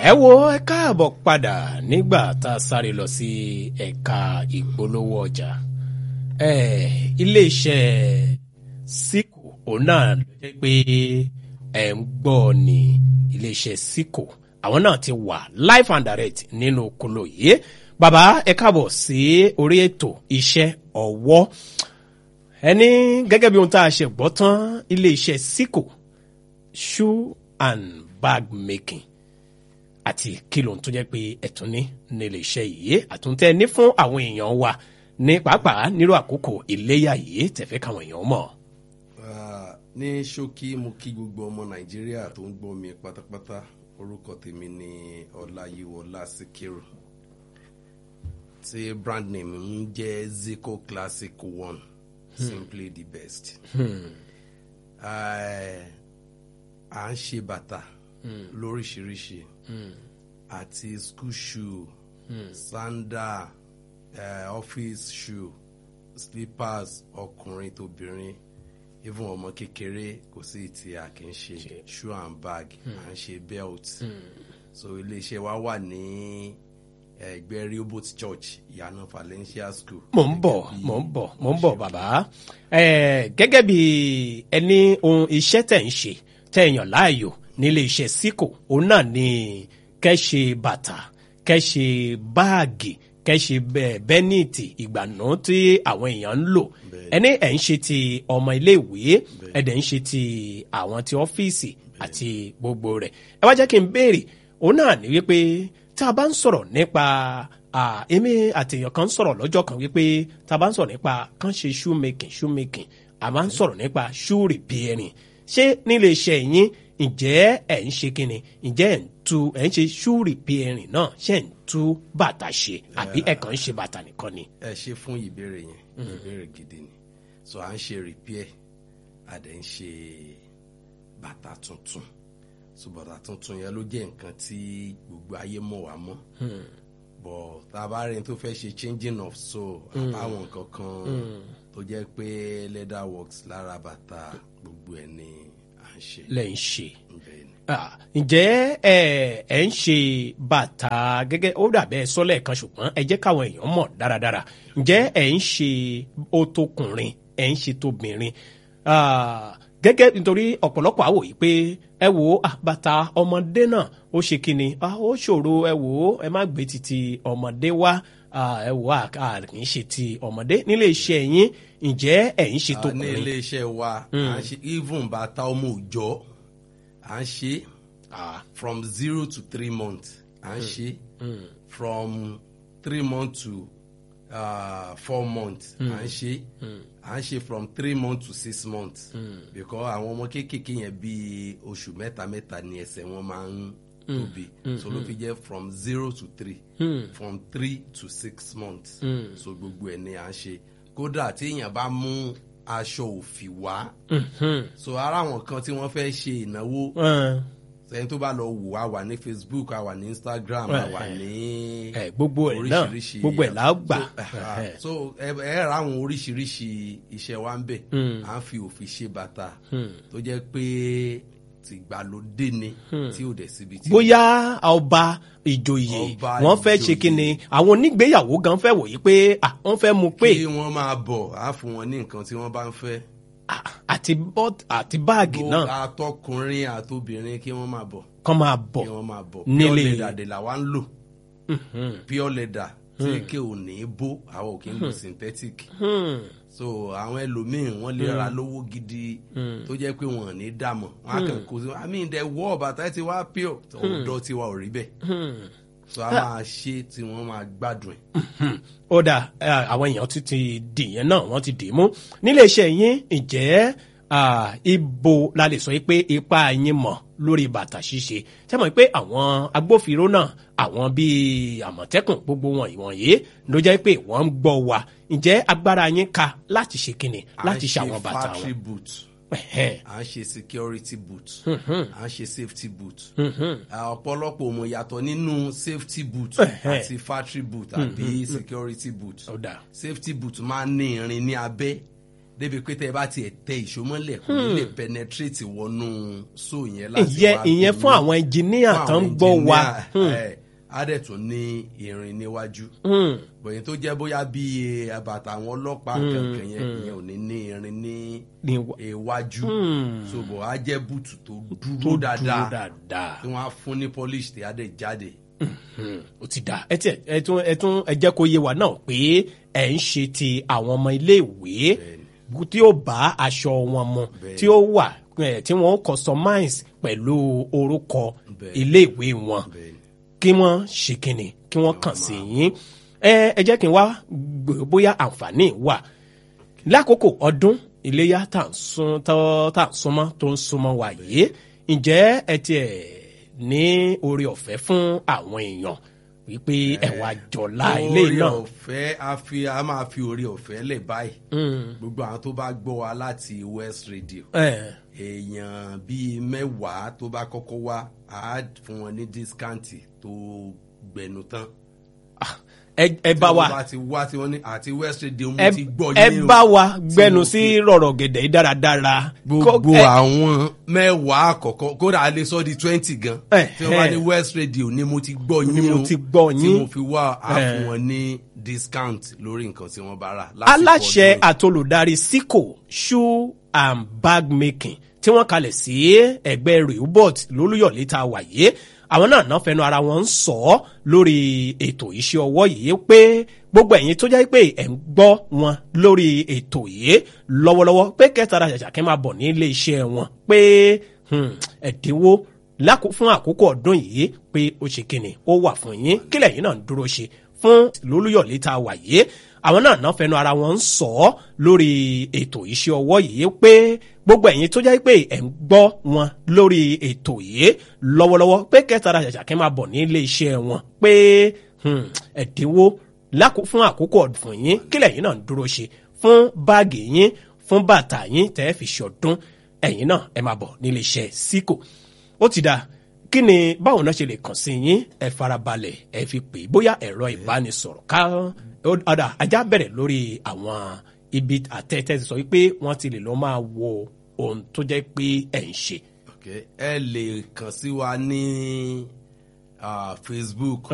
ẹ wo ẹ káàbọ̀ padà nígbà tá a sáré lọ sí ẹ̀ka ìpolówó ọjà ẹ iléeṣẹ́ síkò òun náà ló jẹ́ pé ẹ̀ ń gbọ́ ní iléeṣẹ́ síkò àwọn náà ti wà live and direct nínú kolo yìí bàbá ẹ káàbọ̀ sí orí ètò iṣẹ́ ọwọ́ ẹni gẹ́gẹ́ bí ohun tá a ṣe gbọ́ tán iléeṣẹ́ síkò shoe and bag making àti kí lóhun tó jẹ́ pé ẹ̀tún ní nílé iṣẹ́ yìí àtúntẹ́ ní fún àwọn èèyàn wa ní pàápàá nírú àkókò iléyà yìí tẹ̀fẹ́ káwọn èèyàn mọ̀. Ah, ní ṣókí mo kí gbogbo ọmọ nàìjíríà tó ń gbọ́ mi pátápátá orúkọ tèmi ni ọláyíwọlá síkírù tí brand name ń jẹ́ zico classic one simply the best. Ah, à ń ṣe bàtà lóríṣiríṣi àti school shoe sandal eh, office shoe slippers ọkùnrin tóbìnrin even ọmọ kékeré kò sí tí a kì í ṣe shoe and bag à ń ṣe belt so iléeṣẹ́ wa wà ní ẹgbẹ́ rehoboth church ìyànà valencia school. mò ń bọ̀ mò ń bọ̀ mò ń bọ̀ bàbá Eh, gẹ́gẹ́ bí ẹni ohun iṣẹ́ tẹ̀ ń ṣe tẹ̀ yàn láàyò nílé iṣẹ́ síkò òun náà ni kẹ́ ṣe bàtà kẹ́ ṣe báàgì kẹ́ ṣe bẹ́ẹ̀ bẹ́nìtì ìgbànú tí àwọn èèyàn ń lò ẹni ẹ̀ ń ṣe ti ọmọ iléèwé ẹ̀ dẹ̀ ń ṣe ti àwọn ti ọ́fíìsì àti gbogbo rẹ̀ ẹ wá jẹ́ kí n béèrè òun náà ní wípé tá a bá ń sọ̀rọ̀ nípa ah, èmi àtẹ̀yàn kan ń sọ̀rọ̀ lọ́jọ́ kan wípé tá a bá ń sọ̀rọ̀ nípa kán ṣe shoe making shoe making a máa ń sọ̀rọ̀ nípa shoe repairing ṣé nílé iṣẹ́ yín ǹjẹ́ ẹ̀ ń ṣe kíni ǹjẹ́ ẹ̀ ń tú ẹ̀ ń ṣe shoe repairing náà ṣe ń tú bàtà ṣe àbí ẹ̀ kàn ń ṣe bàtà nìkan ni. ẹ ṣe fún ìbéèrè yẹn ìbéèrè gidi ni so à ń ṣe repair a dẹ̀ ń ṣe bàtà tuntun so bàtà tuntun yẹn ló jẹ́ nǹkan tí gbogbo ayé mọ̀ wá mọ́ bọ̀ tá a bá rẹ̀ tó fẹ́ ṣe changing of soul àbáwọn nǹkan kan tó jẹ́ pé leather works lára bàtà gbogbo ẹ̀ ni à ń ṣe lẹ́ ń ṣe. bẹ́ẹ̀ ni. Ah, ǹjẹ́ ẹ ẹ ń ṣe bàtà gẹ́gẹ́ ó dàbẹ́ sọ́lẹ̀ kan ṣùgbọ́n ẹ jẹ́ káwọn èèyàn mọ̀ dáradára ǹjẹ́ ẹ ń ṣe ó tókùnrin ẹ ń ṣe tóbìnrin Ah, gẹ́gẹ́ nítorí ọ̀pọ̀lọpọ̀ àwò yìí pé ẹ wò ó ah, bàtà ọmọdé náà ó ṣe kíni Ah, ó ṣòro ẹ wò ó ẹ má gbé titi ọmọdé wá Ah, ẹ wò ó à kì í ṣe ti ọmọdé nílé iṣẹ́ yín ǹjẹ́ ẹ ń ṣe Ah, ní tókùnrin iléeṣẹ́ wa à ń ṣe even bàtà ọmọ òòjọ́ à ń ṣe Ah, from zero to three months à ń ṣe from three months to uh, four months à ń ṣe à ń ṣe from three months to six months because àwọn ọmọ kéékèèké yẹn bíi oṣù mẹ́ta mẹ́ta ni ẹsẹ̀ wọn máa ń tóbi so ló fi jẹ́ from zero to three from three to six months so gbogbo ẹ̀ ni à ń ṣe kódà tí èèyàn bá mú aṣọ òfì wá so ara àwọn kan tí wọ́n fẹ́ ṣe ìnáwó eh, sẹ́yìn tó bá lọ wò á wà ní facebook á wà ní instagram á wà ní ẹ gbogbo ẹ náà oríṣiríṣi gbogbo ẹ là á gbà so, ah, so ẹ ẹ ra àwọn oríṣiríṣi iṣẹ́ wa ń bẹ̀ à ń fi òfin ṣe bàtà tó jẹ́ pé tìgbàlódé ni tí ò dẹ̀ síbi tí. bóyá ọba ìjòyè Ọba wọn fẹ́ ṣe ìjòyè. kíni àwọn onígbéyàwó gan fẹ́ wòye pé ah, wọ́n fẹ́ mu pé kí wọ́n máa bọ̀ á fún wọn ní nǹkan tí wọ́n bá ń fẹ́. ah, àti bọ́t- àti báàgì Gbogbo náà àtọkùnrin àtobìnrin kí wọ́n máa bọ̀ kàn máa bọ̀ kí wọ́n máa bọ̀ nílé- pure leather dè làwa ń lò pure leather tí kí ò ní bó àwọn ò kí ń lo synthetic so àwọn ẹlòmíín wọn lè ra lówó gidi tó jẹ́ pé wọn ò ní dààmú wọn á kàn kó sí i mean the wall bàtà ti wá pure ọ̀dọ́ tiwa ò rí bẹ́ẹ̀ so a máa ṣe tí wọ́n máa gbádùn ẹ̀. ó dà eh, àwọn èèyàn ti ti dì yẹn náà wọ́n ti dì í mú nílé iṣẹ́ yín ǹjẹ́ ah, ibo la lè sọ yìí pé ipa yín mọ̀ lórí bàtà ṣíṣe ṣé mọ̀ pé àwọn agbófinró náà àwọn bíi àmọ̀tẹ́kùn gbogbo wọn ìwọ̀nyí ló jẹ́ pé wọ́n ń gbọ́ wa ǹjẹ́ agbára yín ka láti ṣe kíni láti ṣe àwọn bàtà factory wọn. boot Ẹ̀hẹ́n. à ń ṣe security boot à ń ṣe safety boot Ah, ọ̀pọ̀lọpọ̀ mọ̀ yàtọ̀ nínú safety boot Ẹ̀hẹ́n. àti factory boot àbí security boot ó dà safety boot máa ń ní irin ní abẹ́ débi pé tẹ́ ẹ bá tiẹ̀ tẹ ìṣómọ́lẹ̀ kò ní lè penetrate wọnú so yẹn láti ìyẹn wá ìyẹn gún fún yín. àwọn ẹnjìníà Fún tó ń àwọn gbọ́ wa engineer, ẹ, á dẹ̀ tún ní irin níwájú bòyìn tó jẹ́ bóyá bí bàtà àwọn ọlọ́pàá kankan yẹn ìyẹn ò ní ní irin ní ní wa- iwájú so bò á jẹ́ búùtù tó tó dúró dúró dáadáa dáadáa tí wọ́n á fún ní polish tí á dẹ̀ jáde. ó ti dà ẹ tiẹ̀ ẹ tún ẹ tún ẹ jẹ́ kó yé wa náà pé ẹ ń ṣe ti àwọn ọmọ iléèwé tí ó bá aṣọ wọn mu Bẹ́ẹ̀ni. tí ó wà ẹ, tí wọ́n customize pẹ̀lú orúkọ Bẹ́ẹ̀ni. iléèwé wọn Bẹ́ẹ̀ni. kí wọ́n ṣe kínni kí wọ́n kàn sí yín ẹ ẹ jẹ́ kí n wá gbọ́ bóyá àǹfààní wà lákòókò ọdún iléyà tá à ń sún tó- tá à ń súnmọ́ tó ń súnmọ́ wa yìí ǹjẹ́ ẹ tiẹ̀ ní oore ọ̀fẹ́ fún àwọn èèyàn wípé ẹ̀wà jọ̀la ilé orí náà ọ̀fẹ́ a fi a máa fi orí ọ̀fẹ́ lẹ̀ báyìí gbogbo àwọn tó bá gbọ́ wa láti west radio ẹ̀, èèyàn bíi mẹ́wàá tó bá kọ́kọ́ wá á fún wọn ní dískáǹtì tó gbẹnu tán. ah, ẹ ẹ bá tí wa wọ́n bá ti wá tí wọ́n ní àti west radio mo ẹ ti gbọ́ ẹ yín o. bá wa gbẹnu mo sí fi- rọ̀rọ̀ gẹ̀dẹ̀ yìí dáradára gbogbo Kó- ẹ- àwọn mẹ́wàá àkọ́kọ́ kódà a lè sọ di twenty gan Eh, tí wọ́n bá eh. ní west radio ni mo ti gbọ́ yín Ni mo o, ti gbọ́ tí yín. mo fi wá a Eh. fún wọn ní discount lórí nǹkan tí wọ́n bá rà. lásìkò aláṣẹ ọdún yìí. àtolùdarí sico shoe and bag making tí wọ́n kalẹ̀ sí ẹgbẹ́ rehoboth lólúyọ̀lé tá a wà yìí àwọn náà náà fẹnu ara wọn ń sọ ọ́ lórí ètò iṣẹ́ ọwọ́ yìí pé gbogbo ẹ̀yin tó jẹ́ pé ẹ̀ ń gbọ́ wọn lórí ètò yìí lọ́wọ́lọ́wọ́ pé kẹtàrà ṣàṣàkẹ́ máa bọ̀ ní ilé iṣẹ́ wọn pé hmm, ẹ̀dínwó lákò- fún àkókò ọdún yìí pé ó ṣe kíni ó wà fún yín kílẹ̀ yín náà ń dúró ṣe fún lólúyọ̀lé tá a wà yìí àwọn náà náà fẹnu ara wọn ń sọ ọ́ lórí ètò iṣẹ́ ọwọ́ yìí pé gbogbo ẹ̀yin tó jẹ́ pé ẹ̀ ń gbọ́ wọn lórí ètò yìí lọ́wọ́lọ́wọ́ pé kẹtàrà ṣàṣàkẹ́ máa bọ̀ ní ilé iṣẹ́ wọn pé hmm, ẹ̀dínwó lákò- fún àkókò ọdún yín kílẹ̀ yín náà ń dúró ṣe fún báàgì yín fún bàtà yín tẹ́ fi ṣọdún ẹ̀yin náà ẹ máa bọ̀ nílé iṣẹ́ síkò ó ti dáa kí ni báwo náà ṣe lè kàn sí yín ẹ farabalẹ̀ ẹ fi pè é bóyá ẹ̀rọ ìbánisọ̀rọ̀ ká ọ̀dà ajá bẹ̀rẹ̀ lórí àwọn ibi àtẹ̀tẹ̀ ti sọ wípé wọ́n ti lè lọ́ máa wo ohun tó jẹ́ pé ẹ̀ ń ṣe. Okay. ẹ lè kàn sí wa ní ah, facebook